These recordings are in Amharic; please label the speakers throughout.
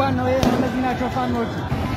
Speaker 1: ዋናው ይሄ ነው። እነዚህ ናቸው ፋኖቹ።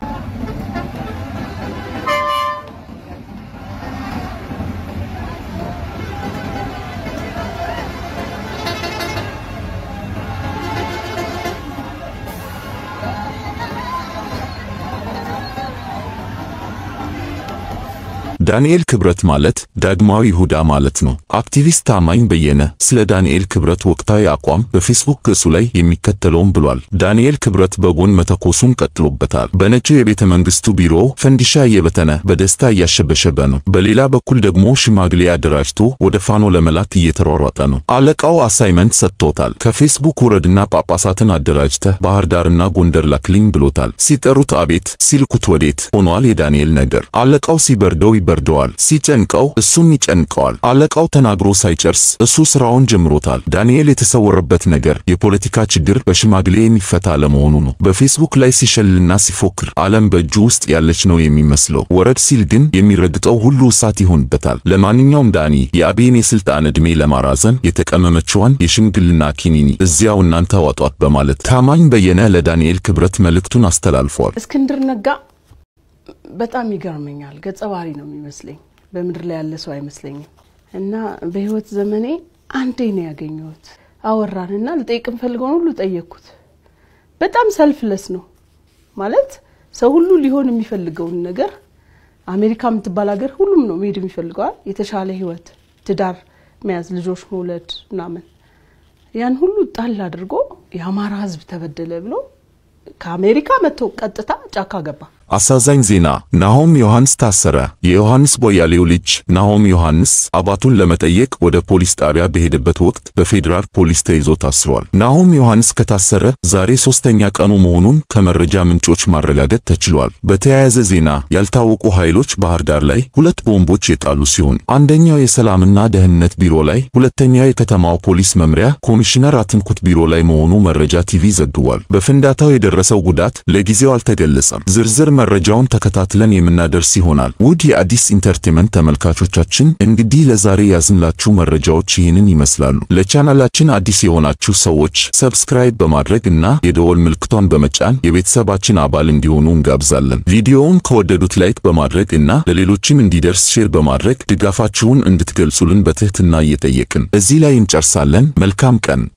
Speaker 2: ዳንኤል ክብረት ማለት ዳግማዊ ይሁዳ ማለት ነው። አክቲቪስት ታማኝ በየነ ስለ ዳንኤል ክብረት ወቅታዊ አቋም በፌስቡክ ገጹ ላይ የሚከተለውን ብሏል። ዳንኤል ክብረት በጎን መተኮሱን ቀጥሎበታል። በነጩ የቤተ መንግስቱ ቢሮ ፈንዲሻ እየበተነ በደስታ እያሸበሸበ ነው። በሌላ በኩል ደግሞ ሽማግሌ አደራጅቶ ወደ ፋኖ ለመላክ እየተሯሯጠ ነው። አለቃው አሳይመንት ሰጥቶታል። ከፌስቡክ ውረድና ጳጳሳትን አደራጅተህ ባህር ዳርና ጎንደር ላክልኝ ብሎታል። ሲጠሩት አቤት ሲልኩት ወዴት ሆኗል የዳንኤል ነገር። አለቃው ሲበርደው ይበርደዋል፣ ሲጨንቀው እሱም ይጨንቀዋል። አለቃው ተናግሮ ሳይጨርስ እሱ ስራውን ጀምሮታል። ዳንኤል የተሰወረበት ነገር የፖለቲካ ችግር በሽማግሌ የሚፈታ አለመሆኑ ነው። በፌስቡክ ላይ ሲሸልልና ሲፎክር ዓለም በእጁ ውስጥ ያለች ነው የሚመስለው። ወረድ ሲል ግን የሚረግጠው ሁሉ እሳት ይሆንበታል። ለማንኛውም ዳኒ የአብይን የስልጣን ዕድሜ ለማራዘን የተቀመመችዋን የሽምግልና ኪኒኒ እዚያው እናንተ ዋጧት በማለት ታማኝ በየነ ለዳንኤል ክብረት መልእክቱን አስተላልፏል።
Speaker 3: እስክንድር ነጋ በጣም ይገርመኛል። ገጸ ባህሪ ነው የሚመስለኝ። በምድር ላይ ያለ ሰው አይመስለኝም። እና በህይወት ዘመኔ አንዴ ነው ያገኘሁት። አወራንና ልጠይቅ የምፈልገውን ሁሉ ጠየቅኩት። በጣም ሰልፍለስ ነው ማለት ሰው ሁሉ ሊሆን የሚፈልገውን ነገር አሜሪካ የምትባል ሀገር ሁሉም ነው መሄድ የሚፈልገዋል። የተሻለ ህይወት፣ ትዳር መያዝ፣ ልጆች መውለድ ምናምን ያን ሁሉ ጣል አድርጎ የአማራ ህዝብ ተበደለ ብሎ ከአሜሪካ መጥቶ ቀጥታ ጫካ ገባ።
Speaker 2: አሳዛኝ ዜና ናሆም ዮሐንስ ታሰረ። የዮሐንስ ቦያሌው ልጅ ናሆም ዮሐንስ አባቱን ለመጠየቅ ወደ ፖሊስ ጣቢያ በሄደበት ወቅት በፌዴራል ፖሊስ ተይዞ ታስሯል። ናሆም ዮሐንስ ከታሰረ ዛሬ ሶስተኛ ቀኑ መሆኑን ከመረጃ ምንጮች ማረጋገጥ ተችሏል። በተያያዘ ዜና ያልታወቁ ኃይሎች ባህር ዳር ላይ ሁለት ቦምቦች የጣሉ ሲሆን አንደኛው የሰላምና ደህንነት ቢሮ ላይ፣ ሁለተኛው የከተማው ፖሊስ መምሪያ ኮሚሽነር አትንኩት ቢሮ ላይ መሆኑ መረጃ ቲቪ ዘግቧል። በፍንዳታው የደረሰው ጉዳት ለጊዜው አልተገለጸም። ዝርዝር መረጃውን ተከታትለን የምናደርስ ይሆናል። ውድ የአዲስ ኢንተርቴንመንት ተመልካቾቻችን እንግዲህ ለዛሬ ያዝንላችሁ መረጃዎች ይህንን ይመስላሉ። ለቻናላችን አዲስ የሆናችሁ ሰዎች ሰብስክራይብ በማድረግ እና የደወል ምልክቷን በመጫን የቤተሰባችን አባል እንዲሆኑ እንጋብዛለን። ቪዲዮውን ከወደዱት ላይክ በማድረግ እና ለሌሎችም እንዲደርስ ሼር በማድረግ ድጋፋችሁን እንድትገልጹልን በትህትና እየጠየቅን እዚህ ላይ እንጨርሳለን። መልካም ቀን